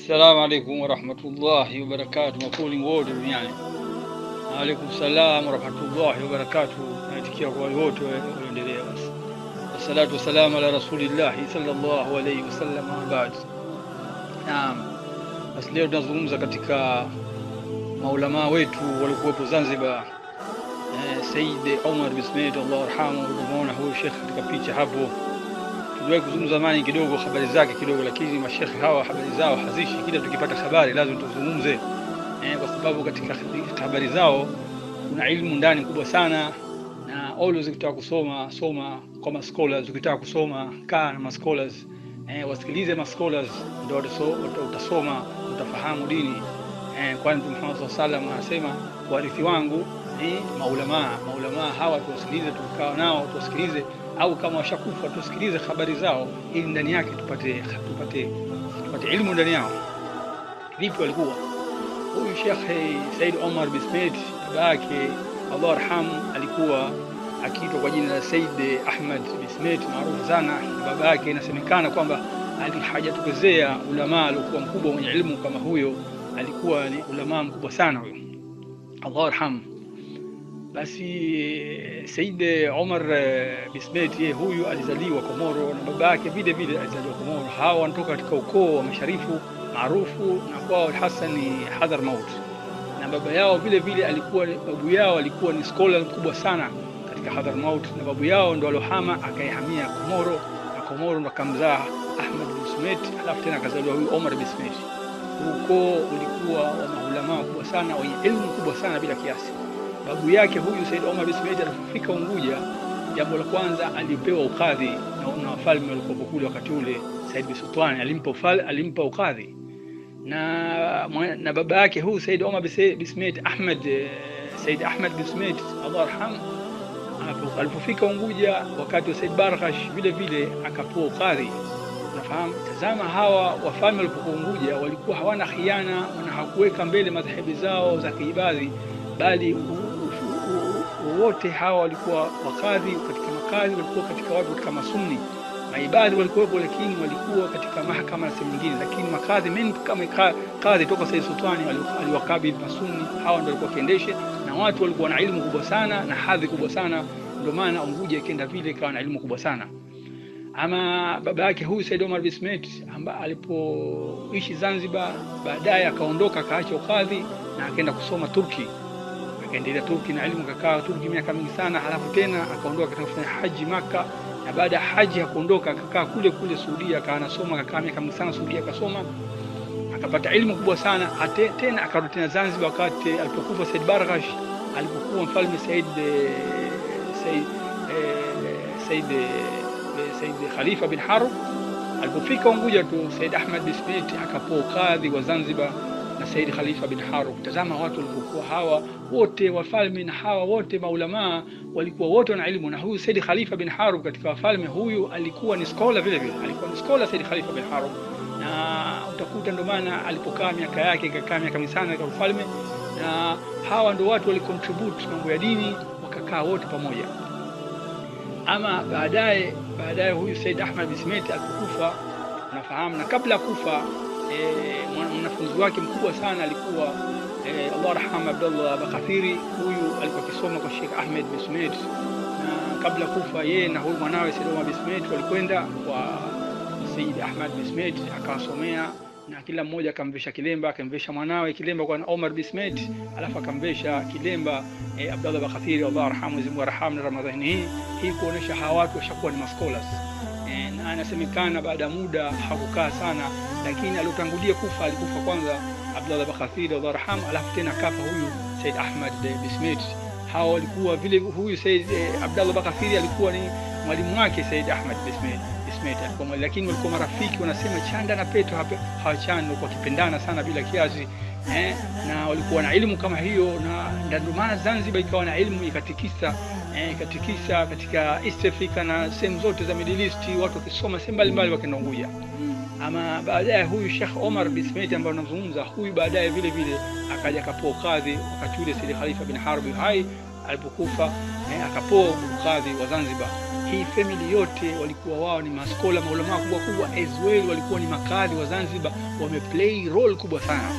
Assalamu alaikum warahmatullahi wabarakatuh, makuli wote duniani. Waalaikum salam warahmatullahi wabarakatuh. Naitikia kwa wale wote waendelea. Basi wassalatu wassalamu ala rasulillahi sallallahu alaihi wasallam, amma baad. Naam, basi leo tunazungumza katika maulamaa wetu waliokuwepo Zanzibar, eh, Said Omar bin Smaid Allah arhamu. Tumeona huyu shekh katika picha hapo tuliwahi kuzungumza zamani kidogo habari zake kidogo, lakini mashekhe hawa habari zao hazishi. Kila tukipata habari lazima tuzungumze eh, kwa sababu katika habari zao kuna ilmu ndani kubwa sana, na always ukitaka kusoma soma kwa ma scholars, ukitaka kusoma kaa na ma scholars eh, wasikilize ma scholars, ndio utasoma utafahamu dini eh, kwani Mtume Muhammad sallallahu alaihi wasallam anasema warithi wangu ni maulamaa. Maulamaa hawa tuwasikilize, tukaa nao tuwasikilize au kama washakufa tusikilize habari zao, ili ndani yake tupate tupate tupate ilmu ndani yao. Vipi walikuwa huyu Sheikh Said Omar bin Smaid, baba yake Allah arhamu, alikuwa akiitwa kwa jina la Said Ahmad bin Smaid maarufu sana. Baba yake inasemekana kwamba hajatokezea ulamaa aliokuwa mkubwa mwenye ilmu kama huyo, alikuwa ni ulamaa mkubwa sana huyo, Allah arhamu. Basi Said Omar bin Smaid yeye huyu alizaliwa Komoro na baba yake vile vile alizaliwa Komoro. Hawa wanatoka katika ukoo wa masharifu maarufu na kwao Hassan ni Hadhramaut, na baba yao vile vile alikuwa babu yao alikuwa ni scholar mkubwa sana katika Hadhramaut, na babu yao ndo alohama akaihamia Komoro, na Komoro ndo akamzaa Ahmad bin Smaid, alafu tena akazaliwa huyu Omar bin Smaid. Ukoo ulikuwa wa maulama kubwa sana wenye elimu kubwa sana bila kiasi. Babu yake huyu Said Omar bin Smaid alipofika Unguja, jambo la kwanza alipewa ukadhi na wafalme walikuwa kule wakati ule. Said bin Sultan alimpa ufal, alimpa ukadhi na, na baba yake huyu Said Omar bin Smaid Ahmad Said Ahmad bin Smaid Allah arham, alipofika Unguja wakati wa Said Barghash vile vile akapewa ukadhi. Nafahamu, tazama hawa wafalme walipokuwa Unguja walikuwa hawana khiana na hakuweka mbele madhehebu zao za kiibadhi bali wote hawa walikuwa wakadhi katika makadhi, walikuwa katika watu katika masunni. Maibadhi walikuwepo, lakini walikuwa katika mahakama na sehemu nyingine, lakini makadhi mengi kama kadhi toka Said Sultani aliwakabidhi masunni. Hawa ndio walikuwa kiendeshe, na watu walikuwa na elimu kubwa sana na hadhi kubwa sana, ndio maana Unguja ikaenda vile ikawa na elimu kubwa sana. Ama baba yake huyu Said Omar bin Smaid ambaye alipoishi Zanzibar, baadaye akaondoka akaacha ukadhi na akaenda kusoma Turki akaendelea Turki na elimu, akakaa Turki miaka mingi sana, halafu tena akaondoka katika kufanya haji Maka, na baada ya haji akaondoka akakaa kule kule Saudia, akawa anasoma, akakaa miaka mingi sana Saudia, akasoma akapata elimu kubwa sana. Hate, tena akarudi tena Zanzibar wakati alipokufa Said Barghash, alipokuwa mfalme Said Said Said Said Khalifa bin Harub, alipofika Unguja tu Said Ahmad bin Smaid akapoa ukadhi wa Zanzibar na Said Khalifa bin Harub. Tazama watu walipokuwa hawa wote wafalme na hawa wote maulamaa walikuwa wote wana elimu, na huyu Said Khalifa bin Harub katika wafalme huyu alikuwa ni scholar vile vile, alikuwa ni scholar Said Khalifa bin Harub, na utakuta ndo maana alipokaa miaka yake ikakaa miaka misana katika ufalme, na hawa ndo watu walicontribute mambo ya dini, wakakaa wote pamoja. Ama baadaye baadaye huyu Said Ahmad bin Smaid alipokufa, unafahamu, na kabla ya kufa mwanafunzi e, wake mkubwa sana alikuwa e, Allah rahama Abdullah Bakathiri. Huyu alikuwa akisoma kwa Sheikh Ahmed bin Smaid, na kabla kufa yeye na huyu mwanawe Said Omar bin Smaid walikwenda kwa Said Ahmad bin Smaid akawasomea, na kila mmoja akamvesha kilemba, akamvesha mwanawe kilemba kwa Omar bin Smaid, alafu akamvesha kilemba e, Abdullah Bakathiri, Allah arhamu, Mwenyezi Mungu arhamu na Ramadhani hii hii kuonesha hawa watu washakuwa ni maskolas na anasemekana baada ya muda hakukaa sana, lakini aliotangulia kufa alikufa kwanza Abdullah Bakathiri Allah arham, alafu tena kafa huyu Said Ahmad bin Smaid. Hawa walikuwa vile, huyu Said eh, Abdullah Bakathiri alikuwa ni mwalimu wake Said Ahmad bin Smaid Smaid alikuwa, lakini walikuwa marafiki, wanasema chanda na peto hawachani, walikuwa wakipendana sana bila kiasi eh, na walikuwa na elimu kama hiyo, na ndio maana Zanzibar ikawa na elimu ikatikisa eh, ikatikisa katika East Africa na sehemu zote za Middle East, watu wakisoma sehemu mbalimbali wakaenda Unguja. Ama baadaye huyu Sheikh Omar bin Smaid ambaye unamzungumza huyu, baadaye vile vile akaja akapoa kadhi wakati ule Said Khalifa bin Harb hai alipokufa, eh, akapoa kadhi wa Zanzibar. hii family yote walikuwa wao ni maskola maulama kubwa kubwa, as well walikuwa ni makadhi wa Zanzibar, wameplay role kubwa sana.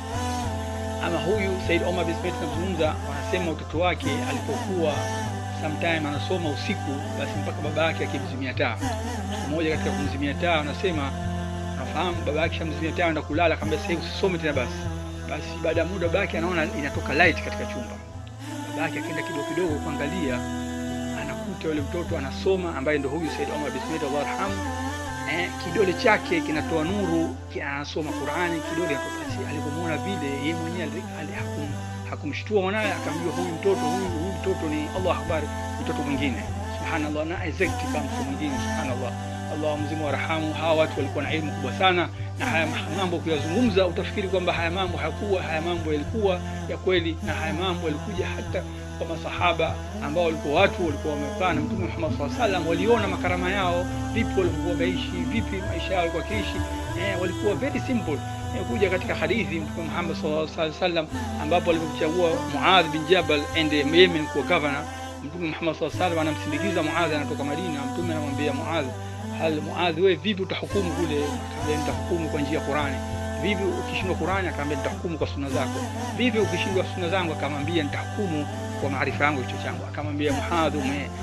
Ama huyu Said Omar bin Said tunazungumza, wanasema utoto wake alipokuwa sometime anasoma usiku, basi mpaka baba yake akimzimia taa. Siku moja katika kumzimia taa, wanasema nafahamu baba yake shamzimia taa, anaenda kulala, akamwambia sasa hivi usisome tena basi. Basi baada ya muda baba yake anaona inatoka light katika chumba, baba yake akaenda kidogo kidogo kuangalia, anakuta yule mtoto anasoma, ambaye ndo huyu Said Omar bin Said Allah arhamu eh, kidole chake kinatoa nuru, anasoma Qur'ani, kidole kinatoka. Alipomwona vile, yeye mwenyewe hakum hakumshtua mwanawe, akamjua huyu mtoto huyu huyu mtoto ni Allah akbar, mtoto mwingine subhanallah, na exact kama mtoto mwingine subhanallah. Allah mzimu warhamu. Hawa watu walikuwa na elimu kubwa sana, na haya mambo kuyazungumza, utafikiri kwamba haya mambo hayakuwa, haya mambo yalikuwa ya kweli, na haya mambo yalikuja hata kwa masahaba ambao walikuwa watu walikuwa wamekaa na Mtume Muhammad sallallahu alaihi wasallam, waliona makarama yao vipi, walikuwa wameishi vipi, maisha yao walikuwa kiishi, eh, walikuwa very simple kuja katika hadithi Mtume Muhammad sallallahu alaihi wasallam ambapo alipomchagua Muadh bin Jabal ende Yemen kuwa governor, Mtume Muhammad sallallahu alaihi wasallam anamsindikiza Muadh, anatoka Madina. Mtume anamwambia Muadh, hal Muadh, wewe vipi utahukumu kule? Akamwambia nitahukumu kwa njia ya Qur'ani. Vipi ukishindwa Qur'ani? Akamwambia nitahukumu kwa sunna zako. Vipi ukishindwa sunna zangu? Akamwambia nitahukumu kwa maarifa yangu, hicho changu. Akamwambia Muadh,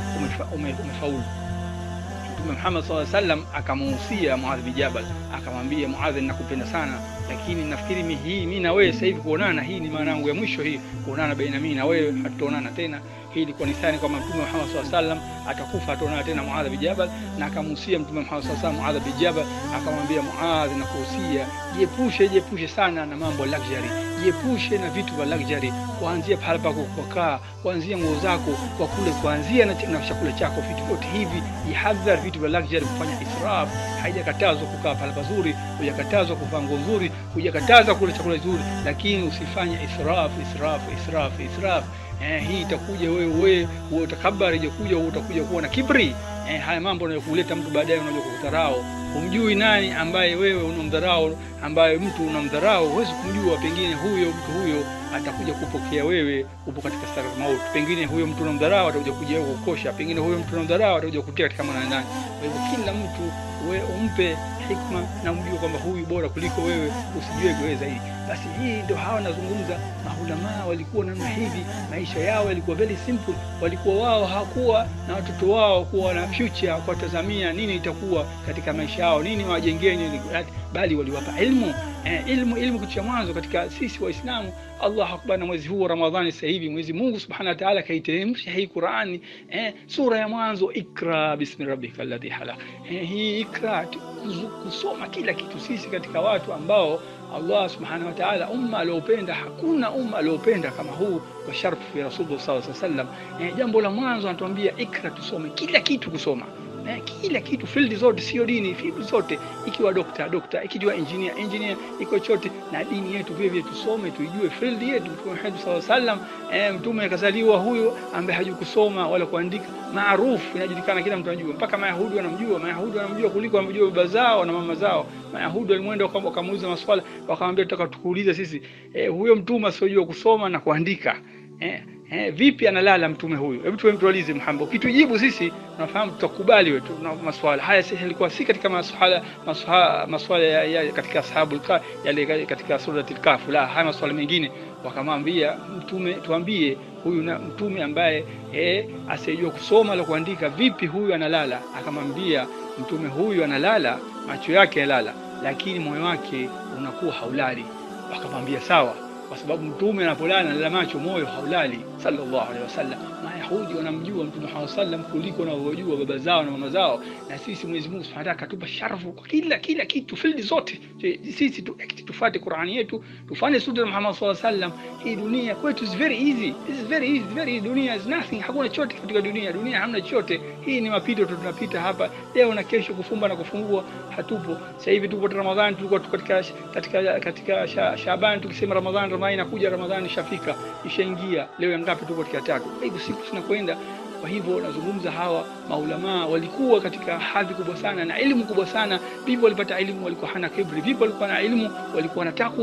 umefaulu. Mtume Muhammad sallallahu alaihi wasallam akamuhusia Muadh bin Jabal, akamwambia Muadh, ninakupenda sana, lakini nafikiri mimi hii mimi na wewe sasa hivi kuonana, hii ni maana yangu ya mwisho hii, kuonana baina mimi na wewe, hatutaonana tena. Hii ilikuwa ni thani kwamba Mtume Muhammad sallallahu alaihi wasallam atakufa, ataonana tena Muadh bin Jabal, na akamuhusia Mtume Muhammad sallallahu alaihi wasallam Muadh bin Jabal, akamwambia Muadh, nakuhusia jiepushe, jiepushe sana na mambo luxury, jiepushe na vitu vya luxury, kuanzia pale pako kukaa, kuanzia nguo zako, kwa kule, kuanzia na, na chakula chako, vitu vyote hivi jihadhari, vitu vya luxury, kufanya israf. Haijakatazwa kukaa pale pazuri, hujakatazwa kuvaa nguo nzuri, hujakatazwa kula chakula kizuri, lakini usifanye israf, israf, israf, israf. Eh, hii itakuja wewe wewe wewe utakabari, itakuja wewe utakuja kuwa na kibri. Eh, haya mambo yanayokuleta mtu baadaye unajua kukudharau. Humjui nani ambaye wewe unamdharau, ambaye mtu unamdharau, huwezi kumjua. Pengine huyo mtu huyo atakuja kupokea wewe upo katika sakaratul maut. Pengine huyo mtu unamdharau atakuja kuja wewe kukosha, pengine huyo mtu unamdharau atakuja kutia katika maana ndani. Kwa hivyo kila mtu wewe umpe hikma na umjue kwamba huyu bora kuliko wewe, usijue wewe zaidi. Basi hii ndio hawa nazungumza, maulamaa walikuwa namna hivi, maisha yao yalikuwa very simple. Walikuwa wao hawakuwa na watoto wao kuwa na future, kuwatazamia nini itakuwa katika maisha yao, nini wajengee nini, bali waliwapa ilmu eh, ilmu ilmu kitu cha mwanzo katika sisi Waislamu. Allah akbar, na mwezi huu wa Ramadhani sasa hivi Mwenyezi Mungu Subhanahu wa Ta'ala kaiteremsha hii Qur'ani eh, sura ya mwanzo ikra bismi rabbika alladhi halaq. Eh, hii ikra kusoma kila kitu. Sisi katika watu ambao Allah Subhanahu wa Ta'ala umma aliopenda, hakuna umma aliopenda kama huu wa sharfu ya Rasulullah sallallahu alaihi wasallam. Eh, jambo la mwanzo anatuambia ikra, tusome kila kitu, kusoma Eh, kila kitu field zote, sio dini, field zote, ikiwa dokta dokta, ikiwa engineer engineer, iko chote na dini yetu vile vile tusome, tuijue field yetu. Mtume Muhammad sallallahu alaihi wasallam, eh, mtume akazaliwa huyo ambaye hajui kusoma wala kuandika, maarufu inajulikana, kila mtu anajua, mpaka Mayahudi wanamjua. Mayahudi wanamjua kuliko wanamjua baba zao na mama zao. Mayahudi walimwenda wakamuuliza maswala, wakamwambia tutaka tukuulize sisi, eh, huyo mtume asiyojua kusoma na kuandika eh, Eh, vipi analala mtume huyu? Hebu tuwe mtualize Muhammad. Ukitujibu sisi tunafahamu tutakubali wetu na maswala haya. Sisi ilikuwa si katika maswala maswala, maswala ya, ya katika ashabul kahf yale katika suratul kahf, la haya maswala mengine. Wakamwambia mtume, tuambie huyu na mtume ambaye eh, asiyejua kusoma la kuandika, vipi huyu analala? Akamwambia mtume huyu analala, macho yake yalala, lakini moyo wake unakuwa haulali. Wakamwambia sawa kwa sababu mtume anapolala analala macho, moyo haulali. Sallallahu alaihi wasallam. Mayahudi wanamjua mtume Muhammad sallam kuliko wanavyojua baba zao na mama zao, na sisi Mwenyezi Mungu Subhanahu wa Ta'ala katupa sharafu kwa kila kila kitu, field zote. Sisi tu tufuate Qur'ani yetu, tufanye sunna Muhammad sallallahu alaihi wasallam. Hii dunia kwetu is very easy, this is very easy, very dunia is nothing. Hakuna chochote katika dunia, dunia hamna chochote. Hii ni mapito tu, tunapita hapa leo na kesho, kufumba na kufungua, hatupo. Sasa hivi tuko Ramadhani, tulikuwa katika katika katika Shaaban, tukisema Ramadhani Ramadhani inakuja, Ramadhani ishafika, ishaingia. Leo ya ngapi? Tuko katika tatu. Hivi siku zinakwenda. Kwa hivyo nazungumza, hawa maulamaa walikuwa katika hadhi kubwa sana na elimu kubwa sana. Vipi walipata elimu? Walikuwa hana kibri. Vipi walikuwa na elimu? Walikuwa na takwa.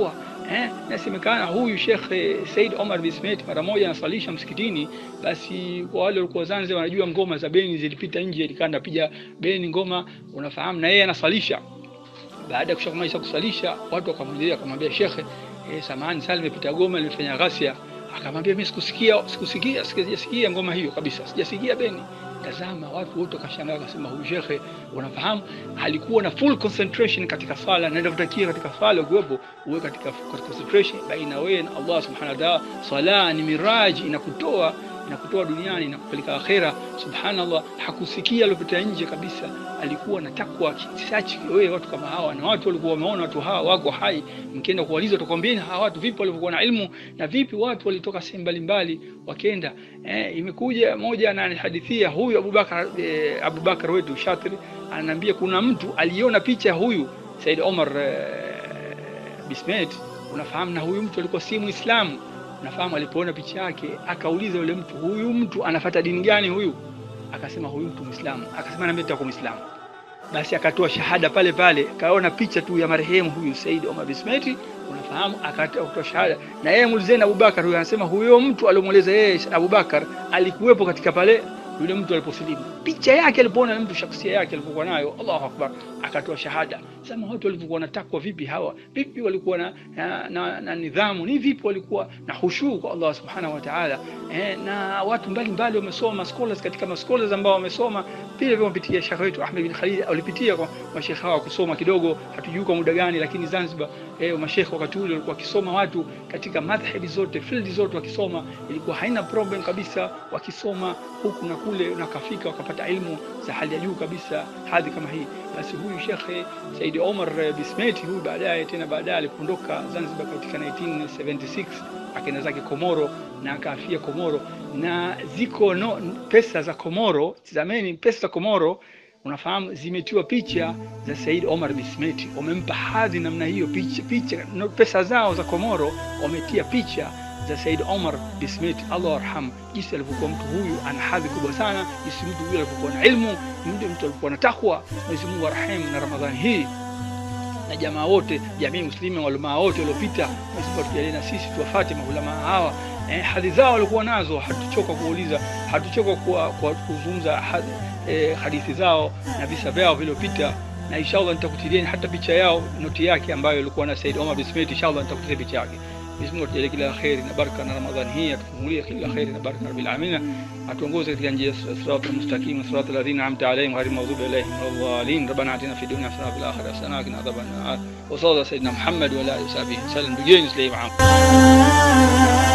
eh, nasemekana huyu Sheikh Said Omar Bismet mara moja anasalisha msikitini, basi kwa wale walikuwa Zanzibar wanajua ngoma za beni zilipita nje, alikaa anapiga beni ngoma, unafahamu, na yeye anasalisha. Baada ya kushakumaliza kusalisha, watu wakamwendea akamwambia Sheikh, eh, samahani sana, nimepita goma limefanya ghasia. Akamwambia mimi sikusikia, sikusikia, sijasikia ngoma hiyo kabisa, sijasikia beni. Tazama, watu wote wakashangaa, wakasema huyu shekhe, unafahamu, alikuwa na full concentration katika swala, na inavyotakiwa katika swala ukiwepo uwe katika katika concentration baina wewe na Allah subhanahu wa ta'ala. Swala ni miraji, inakutoa inakutoa duniani na kupeleka akhera. Subhanallah, hakusikia alipita nje kabisa, alikuwa na takwa kisachi. Wewe watu kama hawa, na watu walikuwa wameona watu hawa wako hai, mkienda kuwaliza utakwambieni hawa watu vipi walivyokuwa na ilmu na vipi watu walitoka sehemu mbalimbali wakenda. Eh, imekuja moja ananihadithia huyu Abubakar eh, Abubakar wetu Shatri ananiambia kuna mtu aliona picha ya huyu Said Omar eh, Bismet, unafahamu, na huyu mtu alikuwa si Muislamu nafahamu alipoona picha yake akauliza yule mtu, huyu mtu anafata dini gani huyu? Akasema huyu mtu Muislamu. Akasema nami nitakuwa Muislamu. Basi akatoa shahada pale pale, kaona picha tu ya marehemu huyu Said Omar Bismeti, unafahamu, akatoa shahada. Na yeye muulizeni Abubakar, huyu anasema huyo mtu aliomweleza yeye Abubakar alikuwepo katika pale yule mtu aliposilimu, picha yake alipoona mtu shaksia yake alipokuwa nayo, Allahu akbar, akatoa shahada. Sema watu walivyokuwa na takwa vipi hawa, vipi walikuwa na, na, na, na nidhamu, ni vipi walikuwa na hushuu kwa Allah subhanahu wa ta'ala. Eh, na watu mbalimbali wamesoma scholars, katika mascholars ambao wamesoma vile vile wamepitia Sheikh wetu Ahmed bin Khalid, walipitia kwa mashekhe hawa kusoma kidogo, hatujui kwa muda gani, lakini Zanzibar eh, mashekhe wakati ule walikuwa wakisoma watu katika madhhabi zote field zote wakisoma, ilikuwa haina problem kabisa, wakisoma huku na kule na kafika wakapata ilmu za hali ya juu kabisa, hadhi kama hii. Basi huyu Shekhe Said Omar Bismeti huyu baadaye tena baadaye alipoondoka Zanzibar katika 1976 akaenda zake Komoro na akaafia Komoro, na ziko no, pesa za Komoro, tazameni pesa za Komoro unafahamu zimetiwa picha za Said Omar Bismeti, wamempa hadhi namna hiyo, picha picha no, pesa zao za Komoro wametia picha za Said Omar Bismeti, Allah arham, jinsi alivyokuwa mtu huyu ana hadhi kubwa sana, jinsi mtu huyu alivyokuwa na ilmu, mtu mtu alikuwa na takwa. Mwenyezi Mungu arhamu na Ramadhani hii na jamaa wote, jamii muslimi, waulamaa wote waliopita, Mwenyezi Mungu atujalie na sisi tuwafate maulamaa hawa eh, hadi zao walikuwa nazo, hatuchoka kuuliza, hatuchoka kwa, kwa kuzungumza hadi, eh, hadithi zao na visa vyao vilivyopita, na inshallah nitakutilieni hata picha yao, noti yake ambayo ilikuwa na Said Omar Bismeti, inshallah nitakutilia picha yake. Mwenyezi Mungu atujalie kila kheri na baraka na Ramadhani hii atufungulie kila kheri na baraka rabbil alamin, atuongoze katika njia sirata mustaqim sirata alladhina an'amta alayhim ghayril maghdubi alayhim waladdallin. Rabbana atina fid dunya hasanatan wa fil akhirati hasanatan wa qina adhaban nar. Wa sallallahu sayyidina Muhammad wa ala alihi wa sahbihi sallam. Bigeni Islam